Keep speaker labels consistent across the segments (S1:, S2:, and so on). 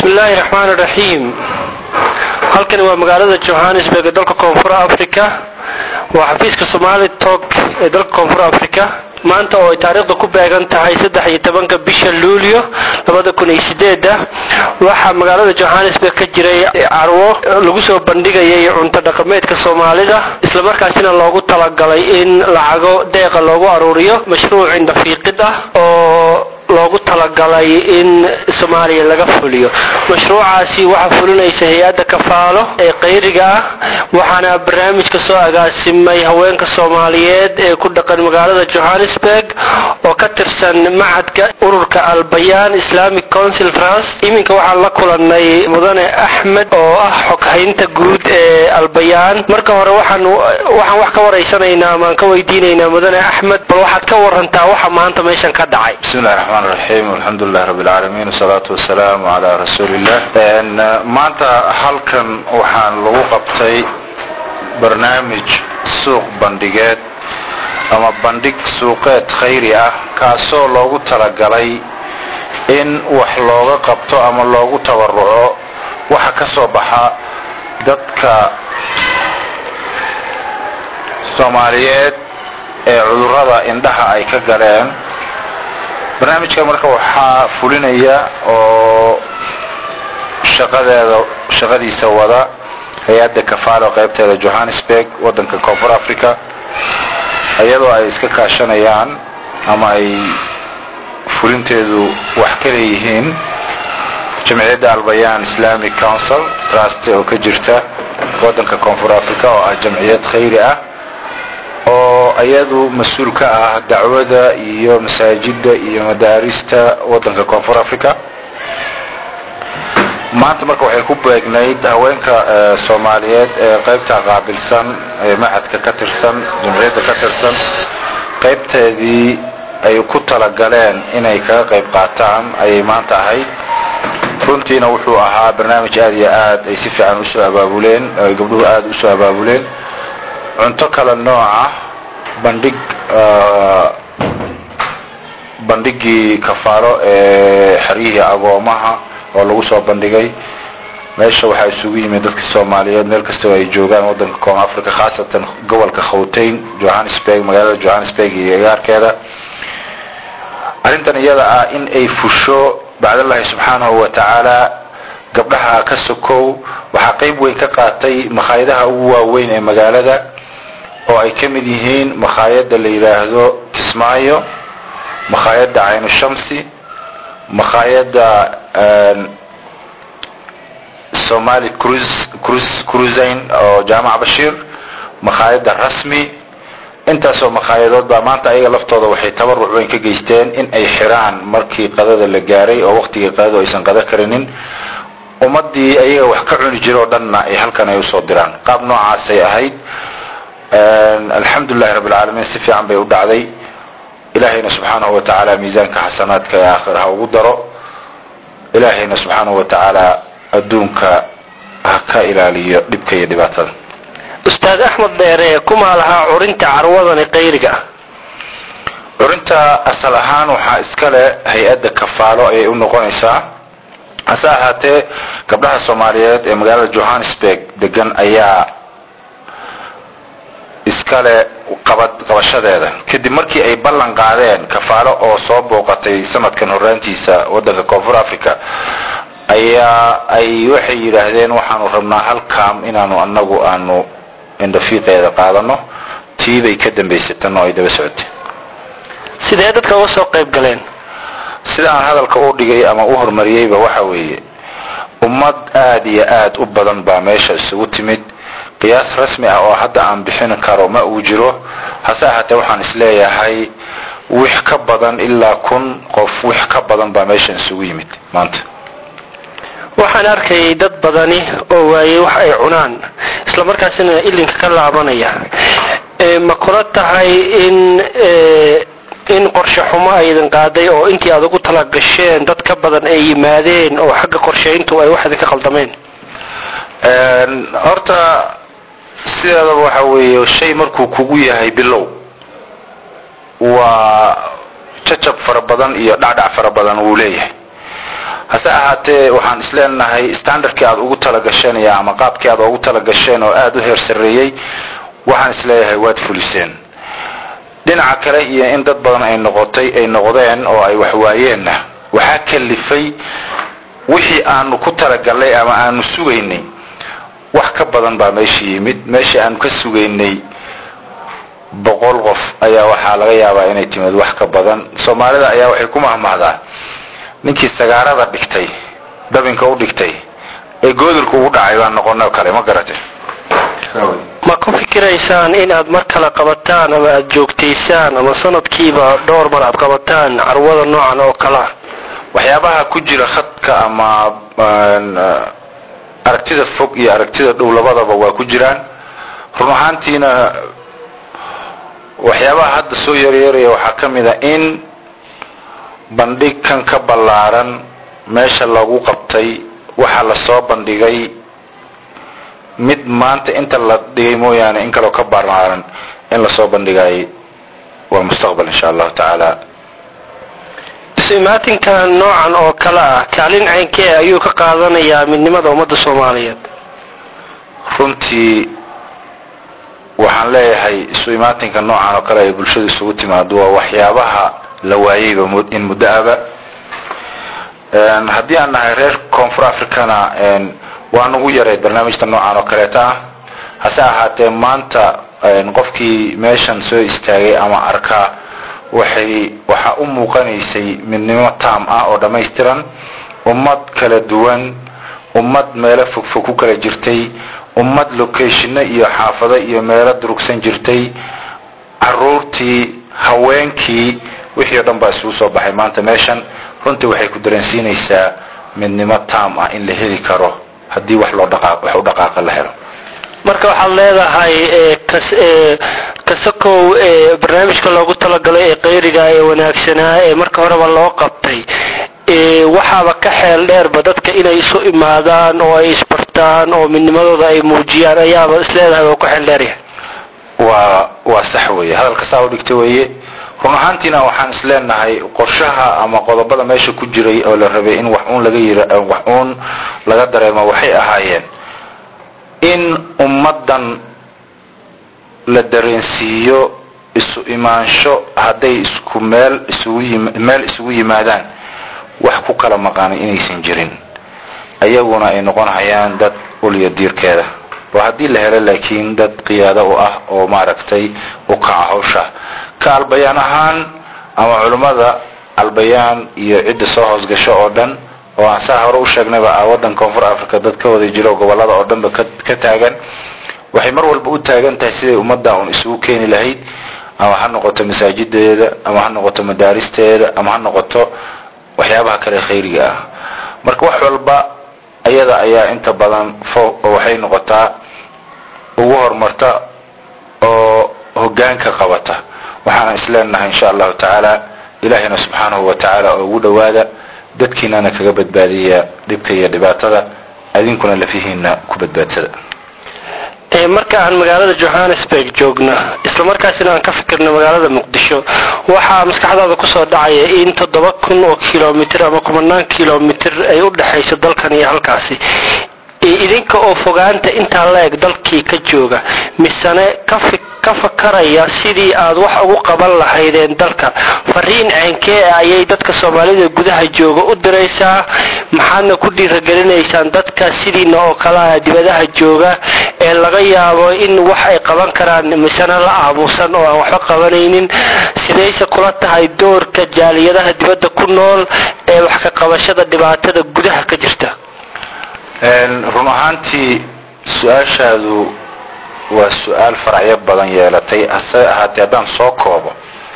S1: bismillaahi raxmaan raxiim halkani waa magaalada johannesburg ee dalka koonfur africa waa xafiiska somali tok ee dalka koonfur africa maanta oo ay taariikhda ku beegan tahay saddex iyo tobanka bisha luulyo labada kun iyo sideeda waxaa magaalada johannesburg ka jiray carwo lagu soo bandhigayay cunto dhaqameedka soomaalida islamarkaasina loogu talagalay in lacago deeqa loogu aruuriyo mashruuc indhafiiqid ah oo loogu talagalay in soomaaliya laga fuliyo mashruucaasi waxaa fulinaysa hay-adda kafaalo ee qayriga ah waxaana barnaamijka soo agaasimay haweenka soomaaliyeed ee ku dhaqan magaalada johannesburg oo ka tirsan macadka ururka albayaan islamic council trust iminka waxaan la kulanay mudane axmed oo ah xoghaynta guud ee albayaan marka hore waxaan waxaan wax ka waraysanaynaa amaan ka weydiinaynaa mudane axmed bal waxaad ka warantaa waxa maanta meeshan ka dhacay
S2: bismillahi raxmaan raxiim alxamdulilah rabbi alcaalamiin wasalaatu wasalaamu calaa rasuulillah maanta halkan waxaan lagu qabtay barnaamij suuq bandhigeed ama bandhig suuqeed khayri ah kaasoo loogu talagalay in wax looga qabto ama loogu tabaruco waxa ka soo baxa dadka soomaaliyeed ee cudurrada indhaha ay ka galeen barnaamijka marka waxaa fulinaya oo shaqadeeda shaqadiisa wada hay-adda kafaalo qaybteeda johannesburg waddanka koonfur africa iyadoo ay iska kaashanayaan ama ay fulinteedu wax ka leeyihiin jamciyadda albayaan islamic council trust oo ka jirta waddanka koonfur africa oo ah jamciyad khayri ah oo iyadu mas-uul ka ah dacwada iyo masaajida iyo madaarista waddanka koonfur africa maanta marka waxay ku beegnayd haweenka soomaaliyeed ee qaybta qaabilsan ee macadka ka tirsan jamciyadda ka tirsan qaybteedii ay ku talagaleen inay kaga qayb qaataan ayay maanta ahayd runtiina wuxuu ahaa barnaamij aad iyo aad ay si fiican usoo abaabuleen ay gabdhuhu aada usoo abaabuleen cunto kala nooca bandhig bandhigii kafaaro ee xeryihii agoomaha oo lagu soo bandhigay meesha waxaa isugu yimid dadka soomaaliyeed meel kastoo ay joogaan waddanka koon africa khaasatan gobolka khawteyn johannesburg magaalada johannesburg iyo agaarkeeda arrintan iyada ah in ay fusho bacdallahi subxaanahu wa tacaala gabdhaha ka sokow waxaa qayb weyn ka qaatay makhaayadaha ugu waaweyn ee magaalada oo ay ka mid yihiin makhaayadda la yidhaahdo kismaayo makhaayadda caynu shamsi makhaayadda somali cruisin oo jaamac bashiir makhaayadda rasmi intaasoo makaayadood baa maanta ayaga laftooda waxay tabaruc weyn ka geysteen in ay xiraan markii qadada la gaaray oo waqtigii qadadu aysan qada karinin ummadii ayaga wax ka cuni jira oo dhanna ay halkan ay usoo diraan qaab noocaasay ahayd alxamdulilahi rabbi alcaalamiin si fiican bay u dhacday ilaahayna subxaanahu wa tacaala miisaanka xasanaadka ee aakhir ha ugu daro ilaahayna subxaanahu wa tacaala adduunka ha ka ilaaliyo dhibka iyo dhibaatada
S1: ustaad axmed dheere kumaa lahaa curinta carwadani qayriga ah
S2: curinta asal ahaan waxaa iska leh hay-adda kafaalo ayay u noqonaysaa hase ahaatee gabdhaha soomaaliyeed ee magaalada johannesburg degan ayaa iskale qabad qabashadeeda kadib markii ay ballan qaadeen kafaalo oo soo booqatay sanadkan horaantiisa waddanka koonfur africa ayaa ay waxay yidhaahdeen waxaanu rabnaa hal kaam inaanu anagu aanu indhafiiqeeda qaadano tii bay ka dambaysay tan oo ay daba socotay
S1: sidee dadka uga soo qayb galeen
S2: sida aan hadalka u dhigay ama u horumariyeyba waxa weeye ummad aad iyo aad u badan baa meesha isugu timid qiyaas rasmi ah oo hadda aan bixin karo ma uu jiro hase ahaatee waxaan isleeyahay wix ka badan ilaa kun qof wix ka badan baa meeshan isugu yimid maanta
S1: waxaan arkayay dad badani oo waayey wax ay cunaan isla markaasina ilinka ka laabanaya ma kula tahay in in qorshe xumo aydan qaaday oo intii aad ugu tala gasheen dad ka badan ay yimaadeen oo xagga qorshayntu ay wax idinka khaldameen
S2: horta sideedaba waxa weeye shay markuu kugu yahay bilow waa jajab fara badan iyo dhacdhac fara badan wuu leeyahay hase ahaatee waxaan isleenahay standardkii aad ugu talagasheen iyo ama qaabkii aad ugu talagasheen oo aada u heer sarreeyey waxaan isleeyahay waad fuliseen dhinaca kale iyo in dad badan ay noqotay ay noqdeen oo ay waxwaayeenna waxaa kalifay wixii aanu ku talagalnay ama aanu sugaynay wax ka badan baa meesha yimid meeshii aanu ka sugaynay boqol qof ayaa waxaa laga yaabaa inay timid wax ka badan soomaalida ayaa waxay ku mahmahdaa ninkii sagaarada dhigtay dabinka u dhigtay ee goodulka ugu dhacay baan noqonay oo kale ma garate
S1: ma ku fikiraysaan inaad mar kale qabataan ama aada joogtaysaan ama sanadkiiba dhowr mar aad qabataan carwada noocan oo kalea
S2: waxyaabaha ku jira khadka ama aragtida fog iyo aragtida dhow labadaba waa ku jiraan run ahaantiina waxyaabaha hadda soo yaryeeraya waxaa ka mid a in bandhig kan ka ballaaran meesha lagu qabtay waxaa lasoo bandhigay mid maanta inta la dhigay mooyaane in kaleo ka ballaaran in lasoo bandhigay waa mustaqbal insha allahu tacaala
S1: imaatinkan noocan oo kale ah kaalin caynkee ayuu ka qaadanayaa midnimada ummadda soomaaliyeed
S2: runtii waxaan leeyahay isu imaatinka noocan oo kale ay bulshadu isugu timaado waa waxyaabaha la waayeyba in muddo aba haddii aan nahay reer koonfur africana waa nagu yarayd barnaamijta noocan oo kaleeta ah hase ahaatee maanta qofkii meeshan soo istaagay ama arkaa waxay waxaa u muuqanaysay midnimo taam ah oo dhammaystiran ummad kala duwan ummad meelo fogfog ku kala jirtay ummad locationno iyo xaafado iyo meelo durugsan jirtay caruurtii haweenkii wixii o dhan baa isugu soo baxay maanta meeshan runtii waxay ku dareensiinaysaa midnimo taam ah in la heli karo haddii wax loo dhaqaaq wax u dhaqaaqa la helo
S1: marka waxaad leedahay kasakow barnaamijka loogu talagalay ee qayriga ee wanaagsanaa ee marka horeba loo qabtay waxaaba ka xeel dheerba dadka inay isu imaadaan oo ay isbartaan oo midnimadooda ay muujiyaan ayaaba isleedahay waa ku xeel dheeryahay
S2: waa waa sax weeye hadalka saa u dhigta weeye run ahaantiina waxaan isleenahay qorshaha ama qodobada meesha ku jiray oo la rabay in wax uun laga yira wax uun laga dareemo waxay ahaayeen in ummaddan la dareensiiyo isu imaansho hadday isku meel isugu yim meel isugu yimaadaan wax ku kala maqaanay inaysan jirin ayaguna ay noqon hayaan dad ulya diirkeeda waa haddii la helo laakiin dad qiyaado u ah oo maaragtay u kaca hawsha ka albayaan ahaan ama culummada albayaan iyo cidda soo hoosgasho oo dhan oo aan saa hore u sheegnayba ah waddan koonfur africa dad ka wada jiro gobollada oo dhanba ka taagan waxay mar walba u taagan tahay siday ummadda un isugu keeni lahayd ama ha noqoto masaajideeda ama ha noqoto madaaristeeda ama ha noqoto waxyaabaha kale khayriga ah marka wax walba ayada ayaa inta badan fo waxay noqotaa ugu horumarta oo hogaanka qabata waxaana isleenahay insha allahu tacaala ilaahina subxaanahu wa tacaala oo ugu dhowaada dadkiinana kaga badbaadiya dhibka iyo dhibaatada adinkuna lafihiina ku badbaadsada
S1: marka aan magaalada johannesburg joogno isla markaasina aan ka fikirno magaalada muqdisho waxaa maskaxdaada kusoo dhacaya in toddoba kun oo kilomitr ama kumanaan kilomitr ay u dhexayso dalkan iyo halkaasi idinka oo fogaanta intaa la eg dalkii ka jooga misene ka fakaraya sidii aad wax ugu qaban lahaydeen dalka fariin ceenkee ayay dadka soomaalida gudaha jooga u diraysaa maxaadna ku dhiiragelinaysaan dadka sidiina oo kalea dibadaha jooga ee laga yaabo in wax ay qaban karaan misene la aamusan oo aan waxba qabanaynin sidayse kula tahay doorka jaaliyadaha dibadda ku nool ee wax ka qabashada dhibaatada gudaha ka jirta
S2: run ahaantii su-aashaadu waa su-aal faracyo badan yeelatay hase ahaatee haddaan soo koobo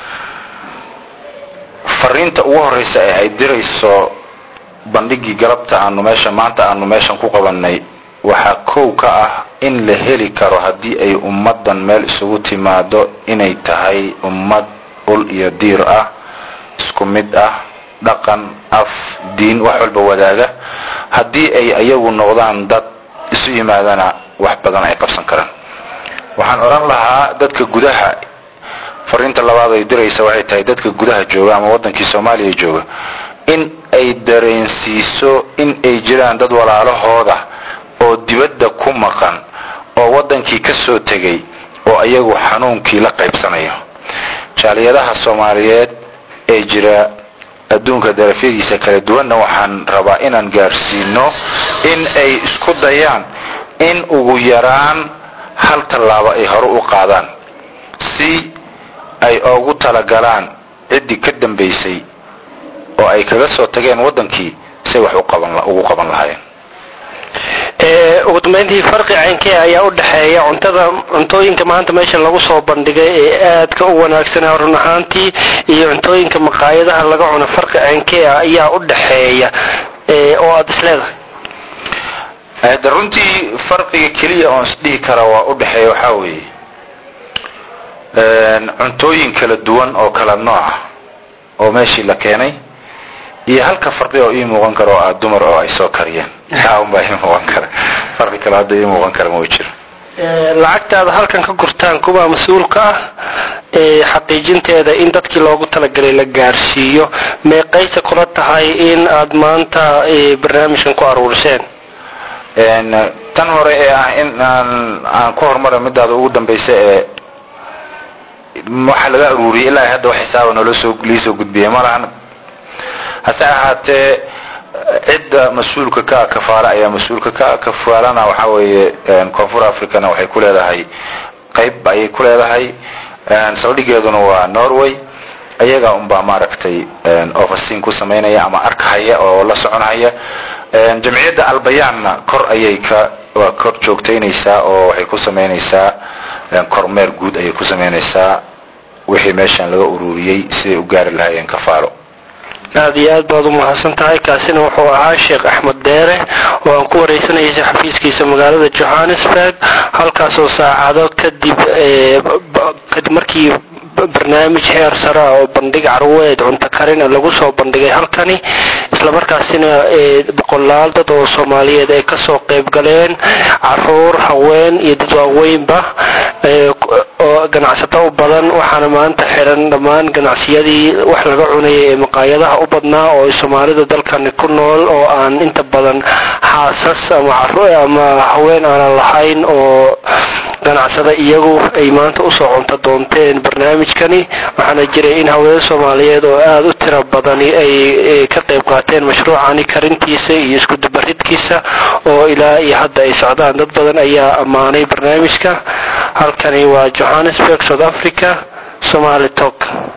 S2: fariinta ugu horreysa ee ay dirayso bandhigii galabta aanu meesha maanta aanu meeshan ku qabanay waxaa kow ka ah in la heli karo haddii ay ummaddan meel isugu timaado inay tahay ummad ul iyo diir ah isku mid ah dhaqan af diin wax walba wadaaga haddii ay ayagu noqdaan dad isu yimaadana wax badan ay qabsan karaan waxaan odhan lahaa dadka gudaha fariinta labaad ay diraysa waxay tahay dadka gudaha jooga ama waddankii soomaaliya jooga in ay dareensiiso in ay jiraan dad walaalahooda oo dibadda ku maqan oo waddankii ka soo tegay oo ayagu xanuunkii la qaybsanayo jaaliyadaha soomaaliyeed ee jira adduunka darafyadiisa kala duwanna waxaan rabaa inaan gaarsiino in ay isku dayaan in ugu yaraan hal tallaabo ay hore u qaadaan si ay ugu talagalaan ciddii ka dambaysay oo ay kaga soo tageen waddankii say wax ugu qaban lahaayeen
S1: ugu dambeyntii farqi caynkee ayaa u dhexeeya cuntada cuntooyinka maanta meesha lagu soo bandhigay ee aadka u wanaagsanaa run ahaantii iyo cuntooyinka maqaayadaha laga cuno farqi caynkee ah ayaa u dhexeeya oo aada isleedahay
S2: de runtii farqiga keliya oon isdhihi kara waa u dhexeeya waxaa weeye cuntooyin kala duwan oo kala nooca oo meeshii la keenay iyo halka farqi oo ii muuqan kara oo ah dumar oo ay soo kariyeen taa un baa ii muuqan kara farqi kale hadda ii muuqan kara ma jiro
S1: lacagtaada halkan ka gurtaan kuwa mas-uulka ah ee xaqiijinteeda in dadkii loogu talagalay la gaarsiiyo meeqaysa kula tahay in aad maanta barnaamijkan ku aruuriseen
S2: tan hore ee ah in aan aan ku horumara midaada ugu dambaysa ee waxa laga aruuriyay ilaa hadda wax xisaaba noola soo liisoo gudbiyay malahan hase ahaatee cidda mas-uulka ka kafaala ayaa mas-uulka ka kafaalana waxa weeye koonfur africana waxay ku leedahay qayb ayay ku leedahay saldhigeeduna waa norway ayaga unbaa maaragtay overseen ku samaynaya ama arkahaya oo la soconhaya jamciyadda albayaanna kor ayay ka waa kor joogtaynaysaa oo waxay ku samaynaysaa kormeer guud ayay ku samaynaysaa wixii meeshan laga ururiyey siday u gaari lahaayeen kafaalo
S1: aad iyo aad baad u mahadsan tahay kaasina wuxuu ahaa sheekh axmed deere oo aan ku wareysanayay xafiiskiisa magaalada johannesburg halkaasoo saacado kadib kadib markii barnaamij heer sare ah oo bandhig carweed cunto karina lagu soo bandhigay halkani islamarkaasina boqolaal dad oo soomaaliyeed ay kasoo qayb galeen caruur haween iyo dad waaweynba oo ganacsato u badan waxaana maanta xiran dhammaan ganacsiyadii wax laga cunayay ee maqaayadaha u badnaa oo ay soomaalida dalkani ku nool oo aan inta badan xaasas ama haween aanan lahayn oo ganacsada iyagu ay maanta usoo cunto doonteen barnaamijkani waxaana jiray in haween soomaaliyeed oo aada u tiro badani ay ka qayb qaateen mashruucani karintiisa iyo iskudubaridkiisa oo ilaa iyo hadda ay socdaan dad badan ayaa ammaanay barnaamijka halkani waa johannesburg south africa somaali tok